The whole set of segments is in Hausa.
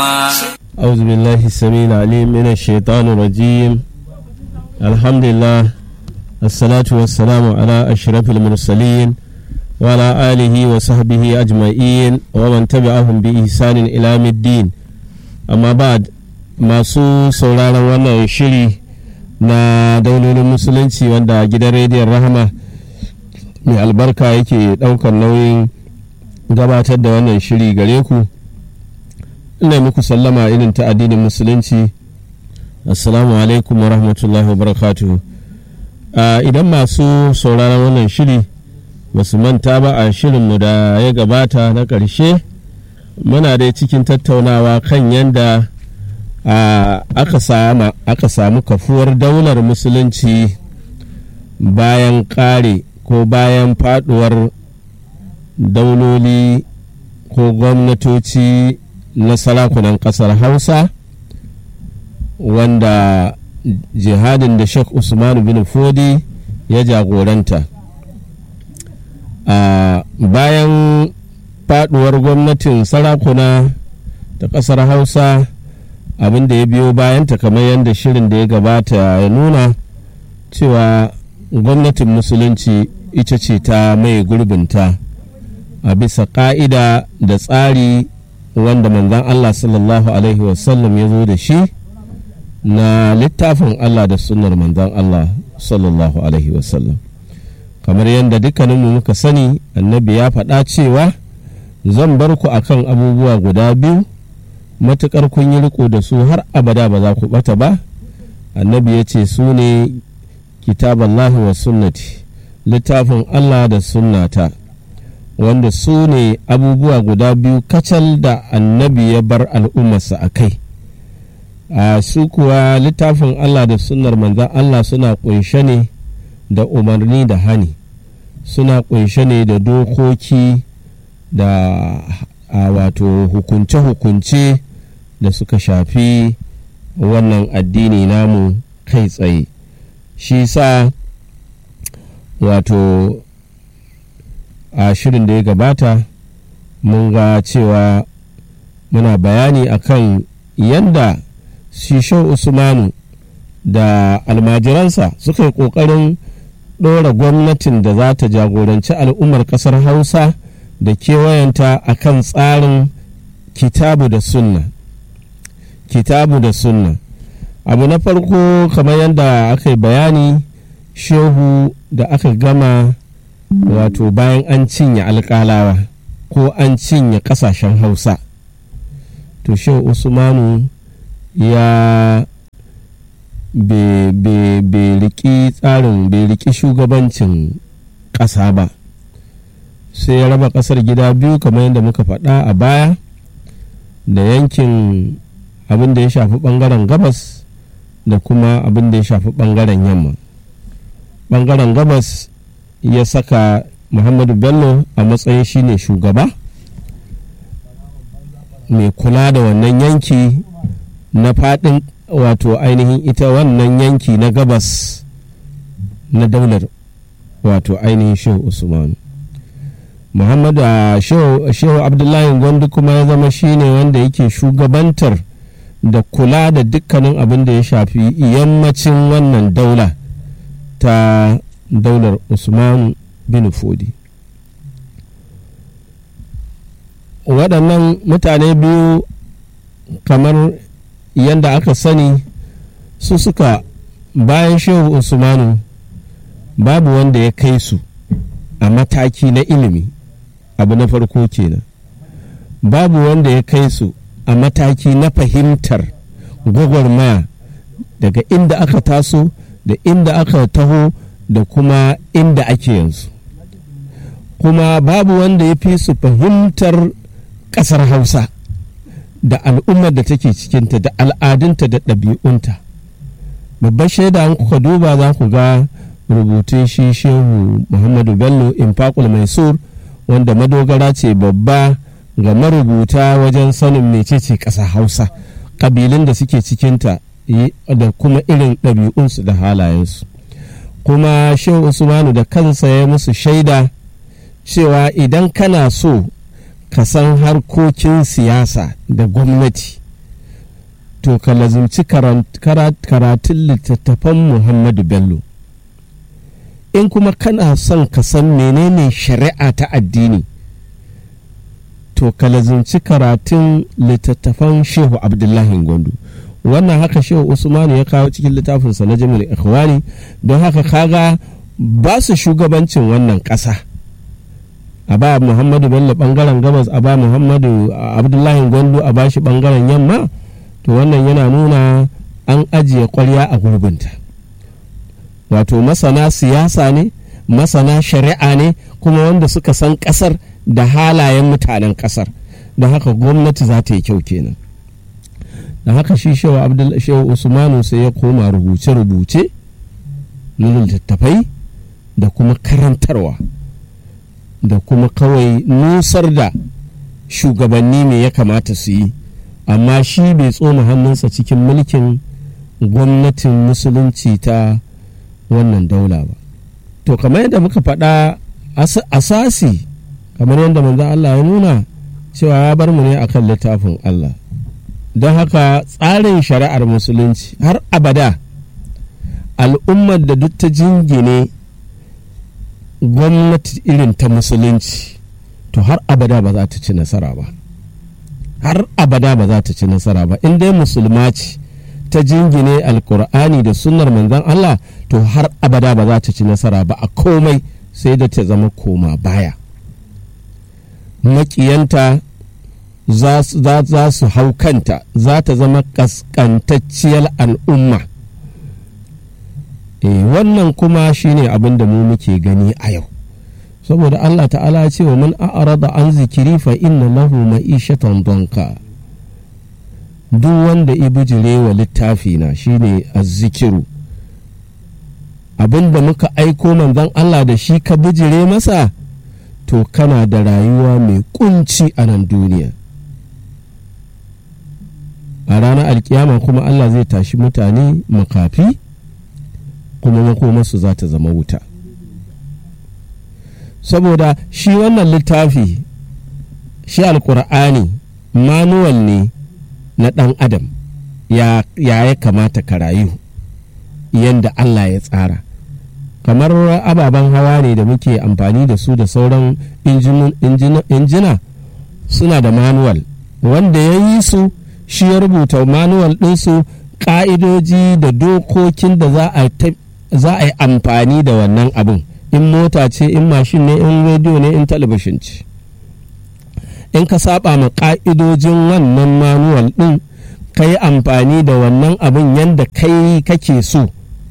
أعوذ بالله السميع العليم من الشيطان الرجيم الحمد لله الصلاة والسلام على أشرف المرسلين وعلى آله وصحبه أجمعين ومن تبعهم بإحسان إلى يوم الدين أما بعد masu sauraron wannan shiri na daulolin musulunci wanda gidan rediyon rahama mai albarka yake ɗaukar nauyin gabatar da wannan shiri gare ku ina muku sallama irin ta addinin musulunci assalamu alaikum wa rahmatullahi wa barakatuhu idan masu sauraron wannan shiri ba su manta ba a shirinmu da ya gabata na ƙarshe muna dai cikin tattaunawa kan yadda aka samu kafuwar daular musulunci bayan ƙare ko bayan faduwar dauloli ko gwamnatoci na sarakunan ƙasar hausa wanda jihadin da sheikh usman bin fodi ya jagoranta a bayan faduwar gwamnatin sarakuna ta ƙasar hausa abin da ya biyo bayanta kamar yadda shirin da ya gabata ya nuna cewa gwamnatin musulunci ita ce ta mai gurbinta a bisa ƙa'ida da tsari wanda manzan Allah sallallahu Alaihi wasallam ya zo da shi na littafin Allah da sunnar manzan Allah sallallahu Alaihi wasallam kamar yadda dukkaninmu muka sani annabi ya faɗa cewa zan bar ku akan abubuwa guda biyu matuƙar kun yi riko da su har abada ba za ku ɓata ba annabi ya ce su ne kitaballahi wa sunnati littafin Allah da sunnata wanda su ne abubuwa guda biyu kacal da annabi ya bar al'ummarsa a kai a su kuwa littafin Allah da sunnar manzan Allah suna ƙunshe ne da umarni da hani suna ƙunshe ne da dokoki da a wato hukunce-hukunce da suka shafi wannan addini namu kai tsaye shi sa wato a shirin da ya gabata mun ga cewa muna bayani akan yadda shisho usmanu da almajiransa suka yi ƙoƙarin ɗora gwamnatin da za ta jagoranci al'ummar ƙasar hausa da kewayenta a kan tsarin kitabu da sunna kitabu da sunna abu na farko kamar yadda aka yi bayani shehu da aka gama wato bayan an cinye alƙalawa ko an cinye ƙasashen hausa to shehu usmanu ya bai riki tsarin bai riki shugabancin ƙasa ba sai ya raba ƙasar gida biyu kamar yadda muka faɗa a baya da yankin abin da ya shafi ɓangaren gabas da kuma abin da ya shafi ɓangaren yamma ɓangaren gabas ya saka muhammadu bello a matsayin shine shugaba mai kula da wannan yanki na faɗin wato ainihin ita wannan yanki na gabas na daular wato ainihin shehu usmanu muhammadu shehu abdullahi gwandu kuma ya zama shine wanda yake shugabantar da kula da dukkanin abin da ya shafi yammacin wannan daula ta daular usman bin fodi waɗannan mutane biyu kamar yadda aka sani su suka bayan shehu usmanu babu wanda ya kai su a mataki na ilimi abu na farko kenan babu wanda ya kai su a mataki na fahimtar gwagwarmaya daga inda aka taso da inda aka taho da kuma inda ake yanzu kuma babu wanda ya fi su fahimtar ƙasar hausa da al'ummar da take cikinta da al'adunta da ɗabi'unta babbar shaida an kuka duba za ku ga rubutun shi shehu muhammadu bello infaqul maisur wanda madogara ce babba ga marubuta wajen sanin mecece ƙasa hausa ƙabilun da suke cikinta da kuma irin ɗabi'unsu da halayensu kuma shehu usmanu da kansa ya musu shaida cewa idan kana so ka san harkokin siyasa da gwamnati to ka lazimci karatun littattafan muhammadu bello in kuma kana son ka san menene shari'a ta addini to ka lazimci karatun littattafan shehu abdullahi gwandu wannan haka shehu usmanu ya kawo cikin littafinsa na jami'ar ikhwani don haka kaga ba su shugabancin wannan ƙasa a ba muhammadu bello bangaren gabas a ba muhammadu abdullahi gwandu a ba shi bangaren yamma to wannan yana nuna an ajiye kwarya a gurbinta wato masana siyasa ne masana shari'a ne kuma wanda suka san kasar da halayen mutanen kasar da haka gwamnati za ta yi kyau kenan da haka shi shehu usmanu sai ya koma rubuce-rubuce na littattafai da kuma karantarwa da kuma kawai nusar da shugabanni me ya kamata su yi amma shi bai tsoma hannunsa cikin mulkin gwamnatin musulunci ta wannan daula ba to kamar yadda muka faɗa asasi kamar yadda manzo Allah ya nuna cewa ya bar mu ne akan littafin Allah don haka tsarin shari'ar musulunci har abada al'ummar da duk ta jingine gwamnati irin ta musulunci to har abada ba za ta ci nasara ba har abada ba za ta ci nasara ba in dai musulma ce ta jingine alkur'ani da sunnar manzon Allah to har abada ba za ta ci nasara ba a komai sai da ta zama koma baya makiyanta za su hau kanta za ta zama kaskantacciyar al'umma e, wannan kuma shine abin da mu muke gani a yau saboda Allah ta'ala ce wa man a'rada an zikiri fa inna lahu ma'ishatan donka duk wanda ya bijire wa littafi na shine azzikiru abin da muka aiko manzon Allah da shi ka bijire masa to kana da rayuwa mai kunci a nan duniya a ranar alkiyama kuma Allah zai tashi mutane makafi kuma makomarsu za ta zama wuta saboda shi wannan littafi shi alkur'ani manuwal ne na ɗan adam ya ya kamata ka rayu yadda Allah ya tsara kamar ababen hawa ne da muke amfani da su da sauran injina suna da manuwal wanda ya yi su shi ya rubuta manuwal ɗinsu ƙa'idoji da dokokin da za a yi amfani da wannan abin in mota ce in mashin ne in rediyo ne in talabishin ce in ka saba ma ƙa'idojin wannan manuwal ɗin ka yi amfani da wannan abin yadda kai kake so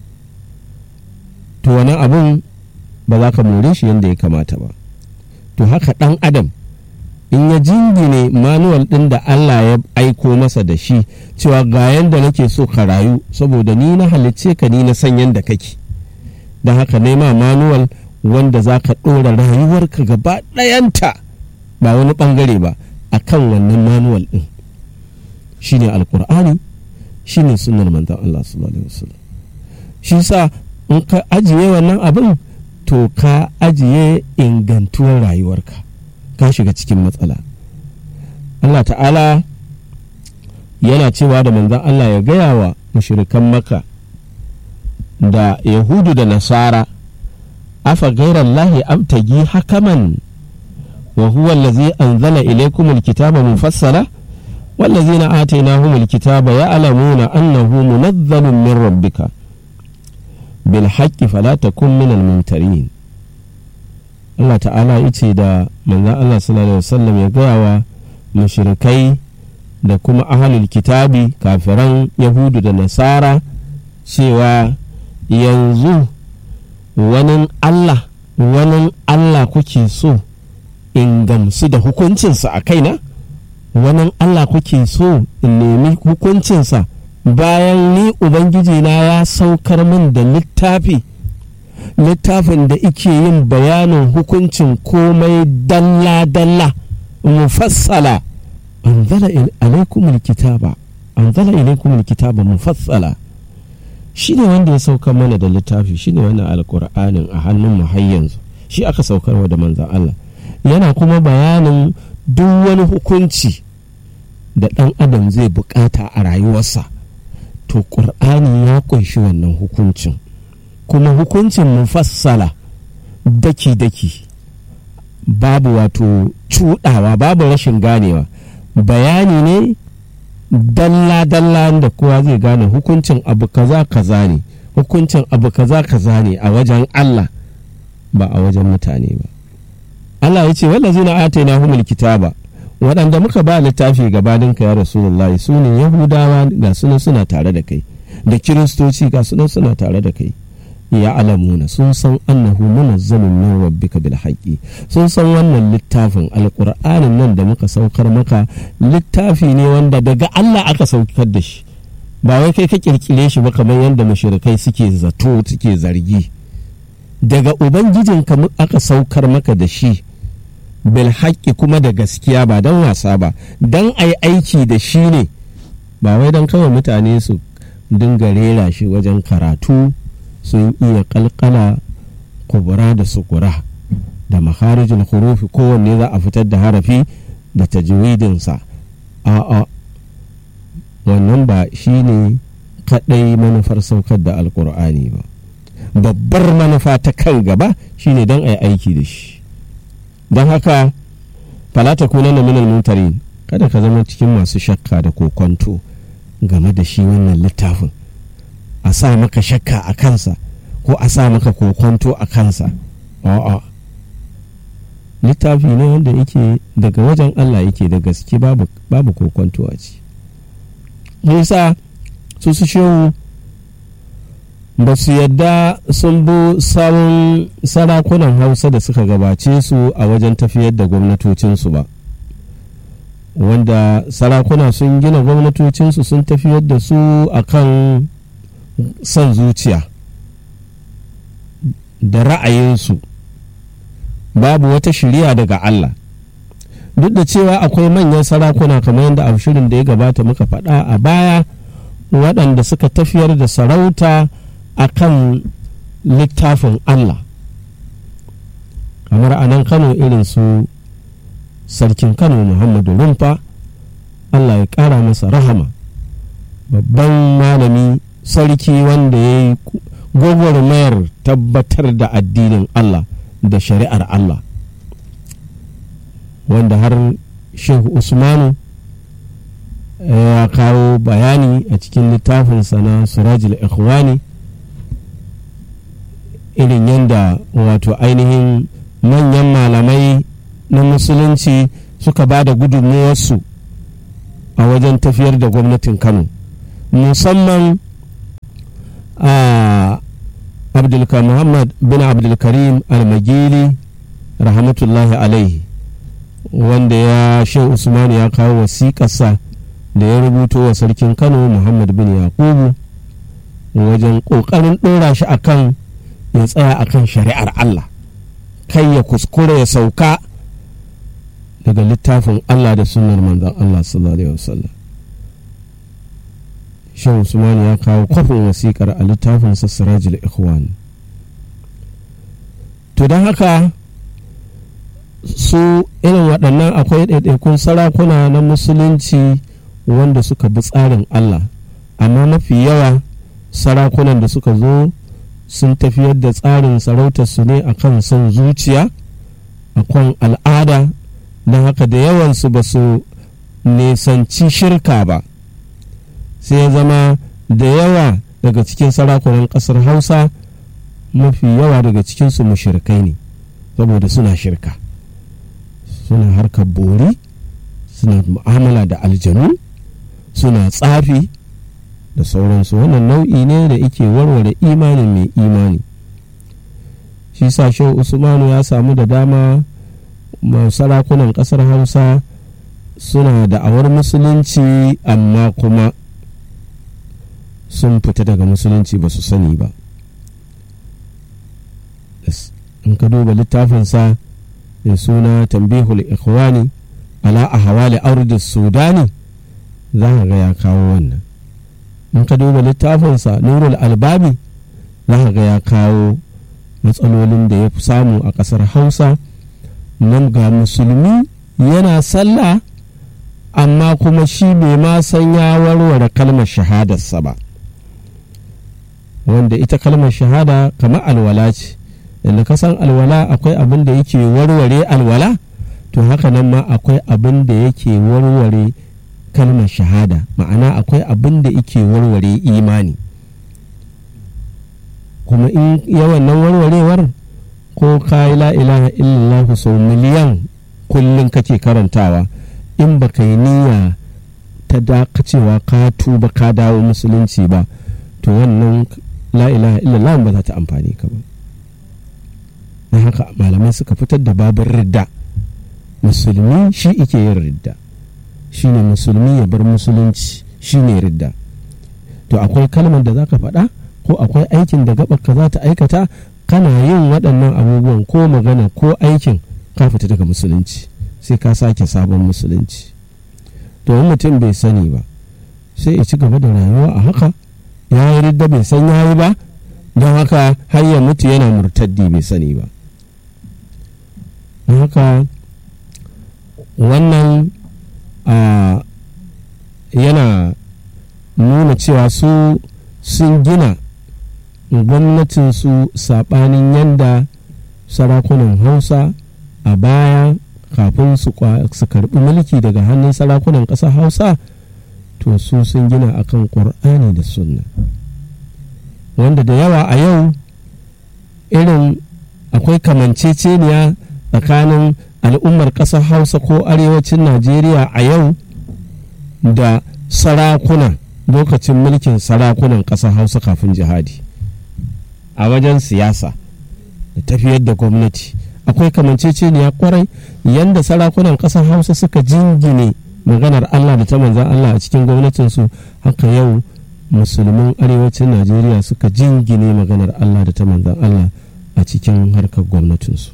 to wannan abin ba za ka more shi yadda ya kamata ba to haka ɗan adam in ya jingine manuwal ɗin da Allah ya aiko masa da shi cewa ga yadda nake so ka rayu saboda ni na halicce ka ni na san yadda kake don haka nema manuwal wanda za ka ɗora rayuwarka gaba ɗayanta ba wani ɓangare ba a kan wannan manuwal ɗin shi ne alkur'ani shi ne sunar manzan Allah sallallahu alaihi wasallam shi sa in ka ajiye wannan abin to ka ajiye ingantuwar rayuwarka ka shiga cikin matsala Allah ta'ala yana cewa da manzan Allah ya gaya wa mushrikan maka da yahudu da nasara afa gairar lahi abtagi hakaman wa huwa allazi anzala ilaykum alkitaba mufassala والذين آتيناهم الكتاب يعلمون أنه منزل من ربك بالحق فلا تكن من الممترين Allah ta'ala ya ce da manzan Allah sallallahu Alaihi wasallam ya gaya wa mashirikai da kuma ahalul kitabi kafiran yahudu da nasara cewa yanzu wani Allah wani Allah kuke so in gamsu da hukuncinsa a kaina wani Allah kuke so in nemi hukuncinsa bayan ni Ubangiji na ya saukar min da littafi littafin da ike yin bayanin hukuncin komai dalla-dalla mufassala anzala alaikumul kitaba anzala ilaikumul kitaba mufassala shi ne wanda ya saukar mana da littafi shi ne wannan alkur'anin a hannun mu har yanzu shi aka saukarwa da manzan Allah yana kuma bayanin duk wani hukunci da ɗan adam zai bukata a rayuwarsa to ƙur'ani ya ƙunshi wannan hukuncin kuma hukuncin mufassala daki-daki babu wato cuɗawa babu rashin ganewa bayani ne dalla-dalla da kowa zai gane hukuncin abu kaza kaza ne hukuncin abu kaza kaza ne a wajen Allah ba a wajen mutane ba Allah ya ce wallazi na atayna humul kitaba waɗanda muka ba littafi gabanin ka ya rasulullahi su ne yahudawa ga sunan suna tare da kai da kiristoci ga sunan suna tare da kai ya alamuna sun san annahu munazzalun min rabbika bil haqqi sun san wannan littafin alqur'anin nan da muka saukar maka littafi ne wanda daga Allah aka saukar da shi ba wai kai ka kirkire shi ba kamar yadda mushrikai suke zato suke zargi daga ubangijinka aka saukar maka da shi bil haqqi kuma da gaskiya ba dan wasa ba dan ai aiki da shi ne ba wai dan kawai mutane su dinga rera shi wajen karatu sun iya kalkala kubura da sukura da makharijul hurufi kowanne za a fitar da harafi da tajwidinsa a'a wannan ba shi ne kaɗai manufar saukar da alkur'ani ba babbar manufa ta kan gaba shine don a yi aiki da shi don haka falata kuna na minal mutarin kada ka zama cikin masu shakka da kokonto game da shi wannan littafin a sa maka shakka a kansa ko a sa maka kokonto a kansa a'a littafi ne wanda yake daga wajen Allah yake da gaske babu, babu kokonto a ci nisa su su shehu ba su yadda sun bi sabon sarakunan hausa da suka gabace su a wajen tafiyar da gwamnatocinsu ba wanda sarakuna sun gina gwamnatocinsu sun tafiyar da su a kan son zuciya da ra'ayinsu babu wata shiriya daga Allah duk da cewa akwai manyan sarakuna kamar yadda a shirin da ya gabata muka faɗa a baya waɗanda suka tafiyar da sarauta a kan littafin Allah kamar a nan kano irin su sarkin kano muhammadu rumfa Allah ya ƙara masa rahama babban malami sarki wanda ya yi gwagwarmayar tabbatar da addinin Allah da shari'ar Allah wanda har shehu usmanu ya kawo bayani a cikin littafinsa na surajil ikhwani irin yadda wato ainihin manyan malamai na musulunci suka ba da gudunmuwarsu a wajen tafiyar da gwamnatin kano musamman a abdulka muhammad bin abdulkarim almagili rahmatullahi alaihi wanda ya shehu usman ya kawo wasiƙarsa da ya rubuto wa sarkin kano muhammad bin yakubu wajen ƙoƙarin ɗora shi akan ya tsaya akan shari'ar allah kai ya kuskure ya sauka daga littafin allah da sunnar manzon allah sallallahu alaihi wasallam shan usman ya kawo kwafin wasiƙar a littafin sassarajil ikhwan to don haka su irin waɗannan akwai ɗaiɗaikun sarakuna na musulunci wanda suka bi tsarin allah amma mafi yawa sarakunan da suka zo sun tafiyar da tsarin sarautarsu ne a kan son zuciya a kan al'ada don haka da yawansu ba su nisanci shirka ba sai ya zama da yawa daga cikin sarakunan ƙasar hausa mafi yawa daga cikinsu mushirkai ne saboda suna shirka suna harkar bori suna mu'amala da aljanu suna tsafi da sauransu wannan nau'i ne da yake warware imanin mai imani shi sa shehu usmanu ya samu da dama sarakunan ƙasar hausa suna da'awar musulunci amma kuma sun fita daga musulunci ba su sani ba in ka duba littafinsa da suna tambihul ikhwani ala ahwali ardi sudani za ka ga ya kawo wannan in ka duba littafinsa nurul albabi za ka ga ya kawo matsalolin da ya fi samu a ƙasar hausa nan ga musulmi yana sallah amma kuma shi bai ma san ya warware kalmar shahadarsa ba wanda ita kalmar shahada kamar alwala ce yadda ka san alwala akwai abin da yake warware alwala to haka nan ma akwai abin da yake warware kalmar shahada ma'ana akwai abin da yake warware imani kuma in yawan nan warwarewar ko ka yi la ilaha illallah sau miliyan kullum kake karantawa in baka yi niyya ta dakacewa ka tuba ka dawo musulunci ba to wannan la ilaha illallah ba za ta amfani ka ba na haka malamai suka fitar da babin ridda musulmi shi ike yin ridda shine musulmi ya bar musulunci shine ridda to akwai kalmar da zaka faɗa ko akwai aikin da gabar ka za ta aikata kana yin waɗannan abubuwan ko magana ko aikin ka fita daga musulunci sai ka sake sabon musulunci to mutum bai sani ba sai ya ci gaba da rayuwa a haka ya yi ridda bai san ya yi ba don haka har ya mutu yana murtaddi bai sani ba don haka wannan yana nuna cewa su sun gina gwamnatinsu saɓanin yadda sarakunan hausa a baya kafin su karɓi mulki daga hannun sarakunan ƙasar hausa to su sun gina akan ƙur'ani da sunna wanda da yawa a yau irin akwai kamanceceniya tsakanin al'ummar ƙasar hausa ko arewacin najeriya a yau da sarakuna lokacin mulkin sarakunan ƙasar hausa kafin jihadi a wajen siyasa da tafiyar da gwamnati akwai kamanceceniya kwarai yadda sarakunan ƙasar hausa suka jingine maganar allah da ta manzan allah a cikin gwamnatinsu haka yau musulmin arewacin najeriya suka jingine maganar allah da ta manzan allah a cikin harkar gwamnatinsu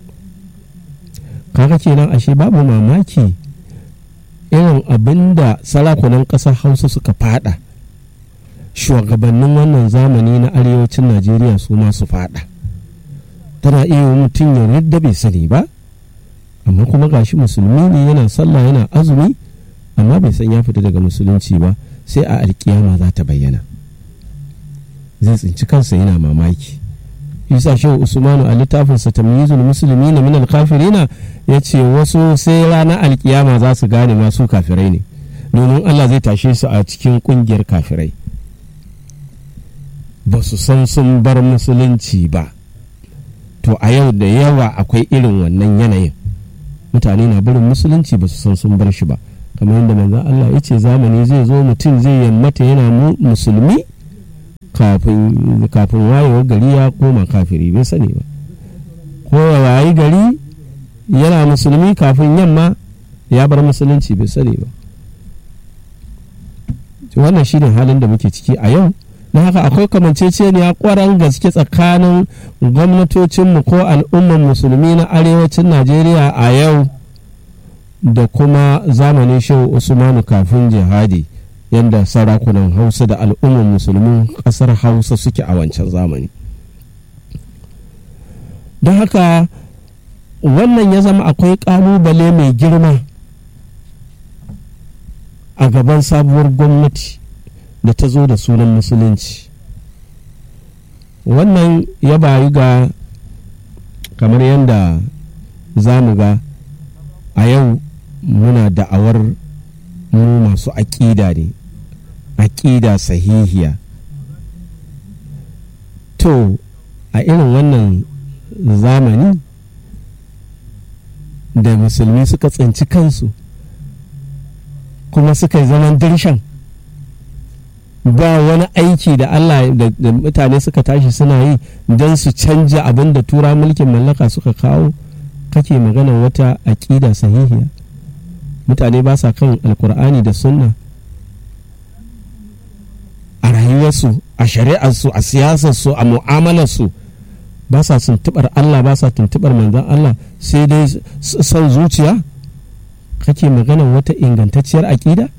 kaga kenan ashe babu mamaki irin abin da sarakunan ƙasar hausa suka fada shugabannin wannan zamani na arewacin najeriya su ma su fada tana iya mutum ya ridda bai sani ba amma kuma gashi musulmi ne yana sallah yana azumi amma bai san ya fita daga musulunci ba sai a alkiyama za ta bayyana zai tsinci kansa yana mamaki isa shehu usmanu a littafinsa tamyizul musulmi na minal kafirina ya ce wasu sai ranar alkiyama za su gane masu kafirai ne domin allah zai tashe su a cikin kungiyar kafirai ba su san sun bar musulunci ba to a yau da yawa akwai irin wannan yanayin mutane na barin musulunci ba su san sun bar shi ba kamar yadda manzon Allah ya ce zamani zai zo mutum zai yammata yana musulmi kafin kafin wayewar gari ya koma kafiri bai sani ba ko ya wayi gari yana musulmi kafin yamma ya bar musulunci bai sani ba wannan shi ne halin da muke ciki a yau na haka akwai kamanceceniya kwaran gaske tsakanin gwamnatocinmu ko al'ummar musulmi na arewacin najeriya a yau da kuma zamanin shehu usmanu kafin jihadi yadda sarakunan hausa da al'ummar musulmin kasar hausa suke a wancan zamani don haka wannan ya zama akwai kalubale mai girma a gaban sabuwar gwamnati da ta zo da sunan musulunci wannan ya bayi ga kamar yadda za mu ga a yau muna da'awar mu masu aƙida ne aƙida sahihiya to a irin wannan zamani da musulmi suka tsinci kansu kuma suka yi zaman dirshan ba wani aiki da Allah da mutane suka tashi suna yi don su canja abin da tura mulkin mallaka suka kawo kake magana wata aƙida sahihiya mutane ba sa kan alkur'ani da sunna a rayuwarsu a shari'arsu a siyasarsu a mu'amalarsu ba sa tuntubar Allah ba sa tuntubar manzan Allah sai dai son zuciya kake magana wata ingantacciyar aƙida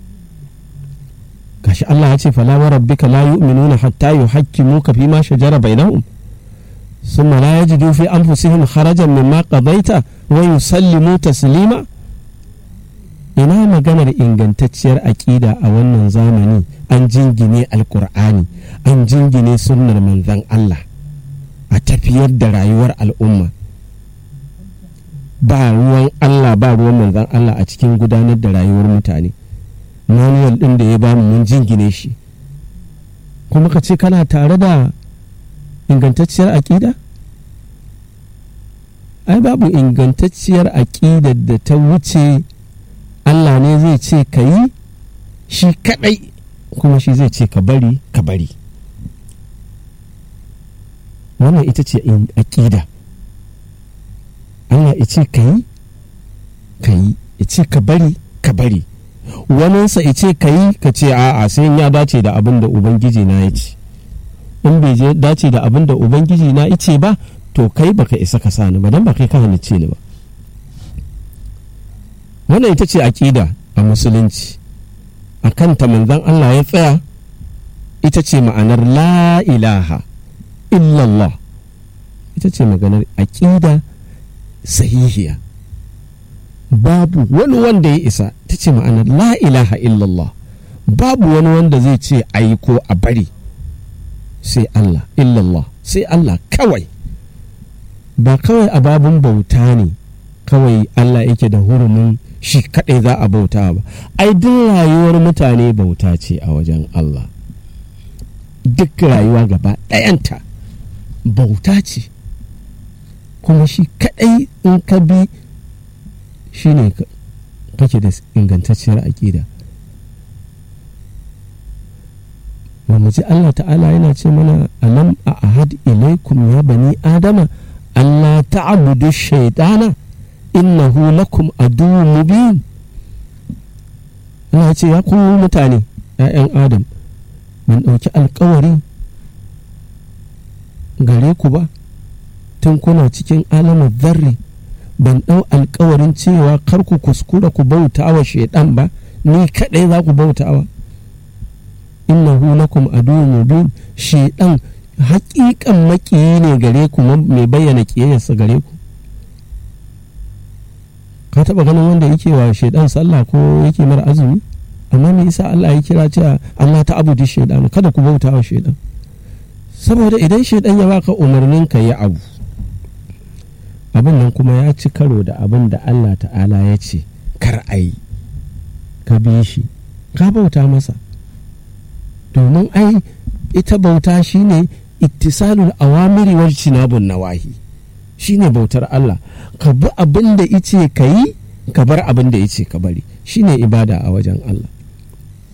gashi Allah ya ce fala wa rabbika la yu'minuna hatta yuhaqqimuka fi ma shajara bainahum thumma la yajidu fi anfusihim kharajan mimma qadaita wa yusallimu taslima ina maganar ingantacciyar aƙida a wannan zamani an jingine alkur'ani an jingine sunnar manzan Allah a tafiyar da rayuwar al'umma ba ruwan Allah ba ruwan manzan Allah a cikin gudanar da rayuwar mutane manuwal ɗin da ya bamu mun jingine shi kuma ka ce kana tare da ingantacciyar aƙida ai babu ingantacciyar aƙidar da ta wuce Allah ne zai ce ka yi shi kaɗai kuma shi zai ce ka bari ka bari wannan ita ce aƙida Allah ya ce ka yi ka yi ya ce ka bari ka bari waninsa ya ce ka yi ka ce a'a sai ya dace da abin da ubangiji na ya ce in bai je dace da abin da ubangiji na ya ce ba to kai baka isa ka sani ba dan ba kai ka halicce ni ba wannan ita ce aƙida a musulunci a kanta manzon Allah ya tsaya ita ce ma'anar la ilaha illallah ita ce maganar aƙida sahihiya babu wani wanda ya isa ta ce ma'anar la ilaha illallah babu wani wanda zai ce ayi ko a bari sai Allah illallah sai Allah kawai ba kawai a babun bauta ne kawai Allah yake da hurumin shi kaɗai za a bauta ba ai duk rayuwar mutane bauta ce a wajen Allah duk rayuwa gaba ɗayanta bauta ce kuma shi kaɗai in ka bi shi ne kake da ingantacciyar aƙida ba mu ji Allah ta'ala yana ce mana alam a ahad ilaikum ya bani adama Allah ta'budu shaitana innahu lakum aduwwun mubin Allah ce ya ku mutane ‘ya'yan Adam ban ɗauki alkawari gare ku ba tun kuna cikin alamar zarri ban ɗau alkawarin cewa kar ku kuskura ku bauta wa shaidan ba ni kaɗai za ku bauta wa innahu lakum aduwwun mubin shaidan haƙiƙan maƙiyi ne gare ku mai bayyana ƙiyayyarsa gare ku ka taɓa ganin wanda yake wa shaidan sallah ko yake mara azumi amma me yasa Allah ya kira cewa Allah ta abudu shaidan kada ku bauta wa shaidan saboda idan shaidan ya baka umarnin ka yi abu abin nan kuma ya ci karo da abin da Allah ta'ala ya ce kar a yi ka bi shi ka bauta masa domin ai ita bauta shine ittisalul awamiri wal cinabun nawahi shine bautar Allah ka bi abin da ice ka yi ka bar abin da ice ka bari shine ibada a wajen Allah